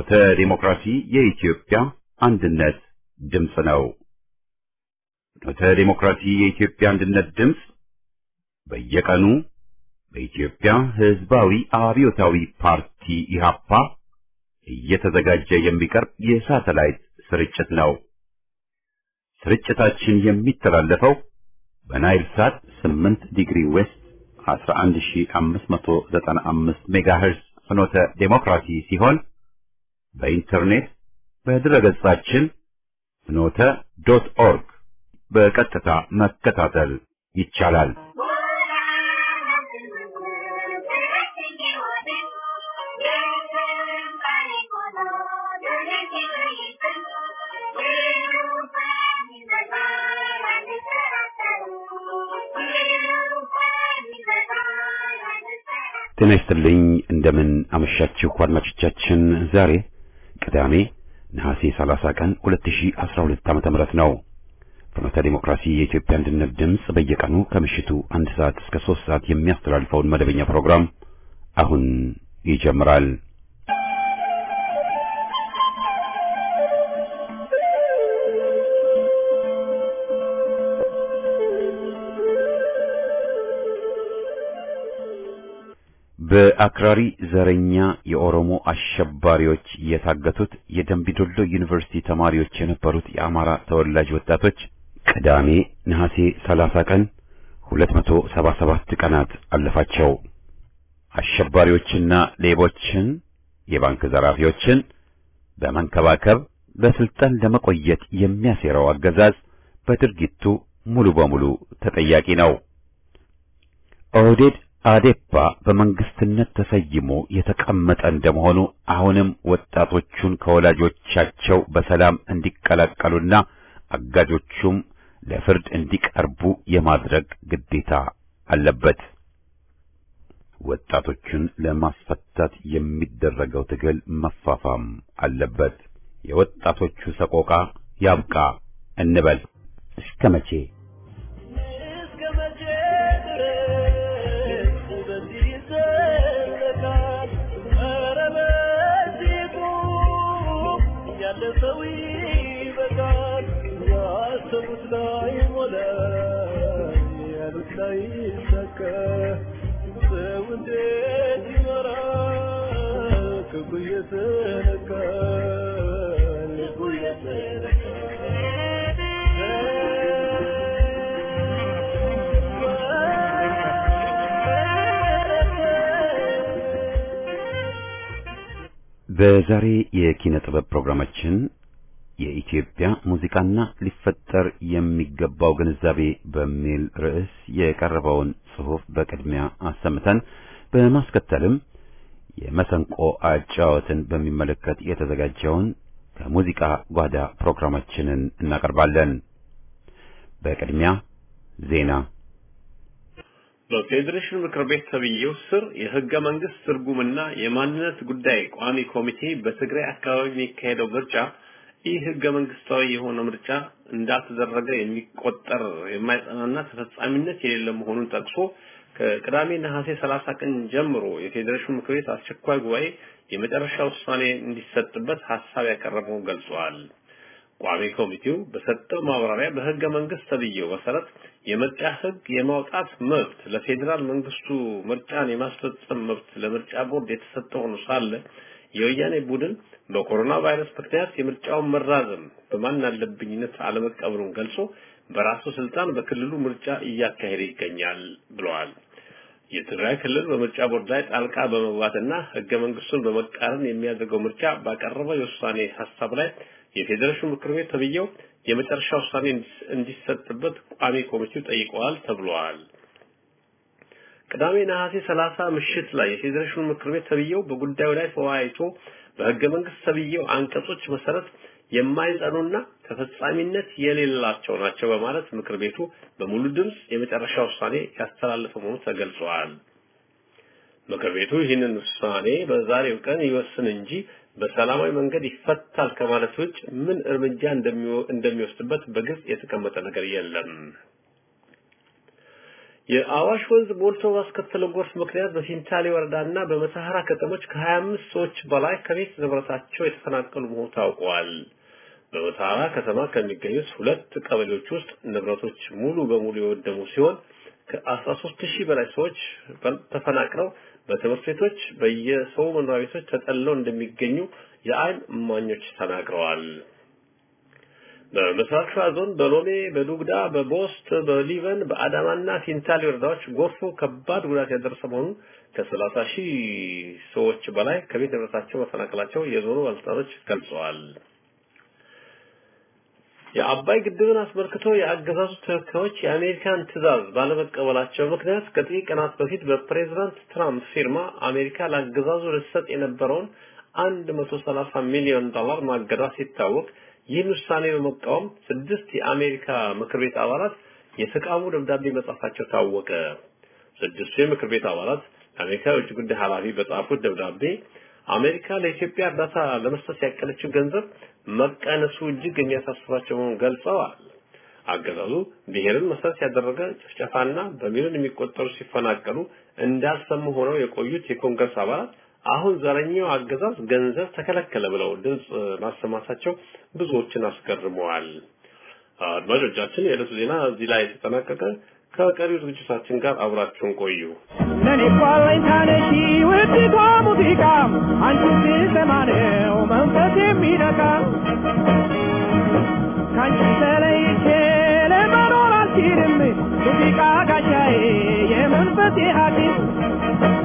ፍኖተ ዲሞክራሲ የኢትዮጵያ አንድነት ድምፅ ነው። ፍኖተ ዲሞክራሲ የኢትዮጵያ አንድነት ድምፅ በየቀኑ በኢትዮጵያ ሕዝባዊ አብዮታዊ ፓርቲ ኢህአፓ እየተዘጋጀ የሚቀርብ የሳተላይት ስርጭት ነው። ስርጭታችን የሚተላለፈው በናይል ሳት 8 ዲግሪ ዌስት 11595 ሜጋሄርዝ ፍኖተ ዴሞክራሲ ሲሆን በኢንተርኔት በድረገጻችን ፍኖተ ዶት ኦርግ በቀጥታ መከታተል ይቻላል። ጤና ይስጥልኝ። እንደምን አመሻችሁ አድማጮቻችን። ዛሬ ቅዳሜ ነሐሴ 30 ቀን 2012 ዓመተ ምህረት ነው። ፍኖተ ዲሞክራሲ የኢትዮጵያ አንድነት ድምፅ በየቀኑ ከምሽቱ አንድ ሰዓት እስከ 3 ሰዓት የሚያስተላልፈውን መደበኛ ፕሮግራም አሁን ይጀምራል። በአክራሪ ዘረኛ የኦሮሞ አሸባሪዎች የታገቱት የደምቢዶሎ ዩኒቨርሲቲ ተማሪዎች የነበሩት የአማራ ተወላጅ ወጣቶች ቅዳሜ ነሐሴ 30 ቀን 277 ቀናት አለፋቸው። አሸባሪዎችና ሌቦችን፣ የባንክ ዘራፊዎችን በመንከባከብ በስልጣን ለመቆየት የሚያሴረው አገዛዝ በድርጊቱ ሙሉ በሙሉ ተጠያቂ ነው። ኦህዴድ አዴፓ በመንግስትነት ተሰይሞ የተቀመጠ እንደመሆኑ አሁንም ወጣቶቹን ከወላጆቻቸው በሰላም እንዲቀላቀሉና አጋጆቹም ለፍርድ እንዲቀርቡ የማድረግ ግዴታ አለበት። ወጣቶቹን ለማስፈታት የሚደረገው ትግል መፋፋም አለበት። የወጣቶቹ ሰቆቃ ያብቃ እንበል። እስከ መቼ? በዛሬ የኪነ ጥበብ ፕሮግራማችን የኢትዮጵያ ሙዚቃና ሊፈጠር የሚገባው ግንዛቤ በሚል ርዕስ የቀረበውን ጽሑፍ በቅድሚያ አሰምተን በማስከተልም የመሰንቆ አጫወትን በሚመለከት የተዘጋጀውን ከሙዚቃ ጓዳ ፕሮግራማችንን እናቀርባለን። በቅድሚያ ዜና። በፌዴሬሽን ምክር ቤት ተብዬው ስር የህገ መንግስት ትርጉምና የማንነት ጉዳይ ቋሚ ኮሚቴ በትግራይ አካባቢ የሚካሄደው ምርጫ ይህ ህገ መንግስታዊ የሆነ ምርጫ እንዳልተደረገ የሚቆጠር የማይጸናና ተፈጻሚነት የሌለ መሆኑን ጠቅሶ ከቅዳሜ ነሐሴ 30 ቀን ጀምሮ የፌዴሬሽን ምክር ቤት አስቸኳይ ጉባኤ የመጨረሻ ውሳኔ እንዲሰጥበት ሀሳብ ያቀረበው ገልጿል። ቋሚ ኮሚቴው በሰጠው ማብራሪያ በህገ መንግስት ተብዬው መሰረት የምርጫ ህግ የማውጣት መብት ለፌዴራል መንግስቱ ምርጫን የማስፈጸም መብት ለምርጫ ቦርድ የተሰጠ ሆኖ ሳለ የወያኔ ቡድን በኮሮና ቫይረስ ምክንያት የምርጫውን መራዘም በማን አለብኝነት አለመቀበሉን ገልጾ በራሱ ስልጣን በክልሉ ምርጫ እያካሄደ ይገኛል ብለዋል። የትግራይ ክልል በምርጫ ቦርድ ላይ ጣልቃ በመግባትና ህገ መንግስቱን በመቃረን የሚያደርገው ምርጫ ባቀረበው የውሳኔ ሀሳብ ላይ የፌዴሬሽን ምክር ቤት ተብዬው የመጨረሻ ውሳኔ እንዲሰጥበት ቋሚ ኮሚቴው ጠይቀዋል ተብሏል። ቅዳሜ ነሐሴ 30 ምሽት ላይ የፌዴሬሽኑ ምክር ቤት ተብዬው በጉዳዩ ላይ ተወያይቶ በህገ መንግስት ተብዬው አንቀጾች መሰረት የማይጸኑና ተፈጻሚነት የሌላቸው ናቸው በማለት ምክር ቤቱ በሙሉ ድምፅ የመጨረሻ ውሳኔ ያስተላለፈ መሆኑ ተገልጿል። ምክር ቤቱ ይህንን ውሳኔ በዛሬው ቀን ይወስን እንጂ በሰላማዊ መንገድ ይፈታል ከማለት ውጭ ምን እርምጃ እንደሚወስድበት በግልጽ የተቀመጠ ነገር የለም። የአዋሽ ወንዝ ሞልቶ ባስከተለው ጎርፍ ምክንያት በፊንታሌ ወረዳና በመተሐራ ከተሞች ከ25 ሰዎች በላይ ከቤት ንብረታቸው የተፈናቀሉ መሆኑ ታውቋል። በመተሐራ ከተማ ከሚገኙት ሁለት ቀበሌዎች ውስጥ ንብረቶች ሙሉ በሙሉ የወደሙ ሲሆን ከ13 ሺህ በላይ ሰዎች ተፈናቅለው በትምህርት ቤቶች፣ በየሰው መኖሪያ ቤቶች ተጠልለው እንደሚገኙ የአይን እማኞች ተናግረዋል። በምስራቅ ሸዋ ዞን በሎሜ፣ በዱግዳ፣ በቦስት፣ በሊበን፣ በአዳማና ፊንታሌ ወረዳዎች ጎርፉ ከባድ ጉዳት ያደረሰ መሆኑን ከሰላሳ ሺህ ሰዎች በላይ ከቤት ንብረታቸው መፈናቀላቸው የዞኑ ባለስልጣኖች ገልጸዋል። የአባይ ግድብን አስመልክቶ የአገዛዙ ተወካዮች የአሜሪካን ትዕዛዝ ባለመቀበላቸው ምክንያት ከጥቂት ቀናት በፊት በፕሬዝዳንት ትራምፕ ፊርማ አሜሪካ ለአገዛዙ ልትሰጥ የነበረውን 130 ሚሊዮን ዶላር ማገዷ ሲታወቅ ይህን ውሳኔ በመቃወም ስድስት የአሜሪካ ምክር ቤት አባላት የተቃውሞ ደብዳቤ መጻፋቸው ታወቀ። ስድስቱ የምክር ቤት አባላት ለአሜሪካ የውጭ ጉዳይ ኃላፊ በጻፉት ደብዳቤ አሜሪካ ለኢትዮጵያ እርዳታ ለመስጠት ያቀለችው ገንዘብ መቀነሱ እጅግ የሚያሳስባቸው መሆኑን ገልጸዋል። አገዛዙ ብሔርን መሰረት ያደረገ ጭፍጨፋና በሚሊዮን የሚቆጠሩ ሲፈናቀሉ እንዳልሰሙ ሆነው የቆዩት የኮንግረስ አባላት አሁን ዘረኛው አገዛዝ ገንዘብ ተከለከለ ብለው ድምፅ ማሰማታቸው ብዙዎችን አስገርመዋል። አድማጮቻችን፣ የዕለቱ ዜና እዚህ ላይ የተጠናቀቀ። ከቀሪው ዝግጅታችን ጋር አብራችሁን ቆዩ። ለኔ እኮ አለኝታ ነሽ ውዲቷ ሙዚቃ አንቺን ስሰማ ነው መንፈስ የሚነካ ከአንቺ ተለይቼ ለመኖር አልችልም ሙዚቃ ጋሻዬ የመንፈሴ ሐኪም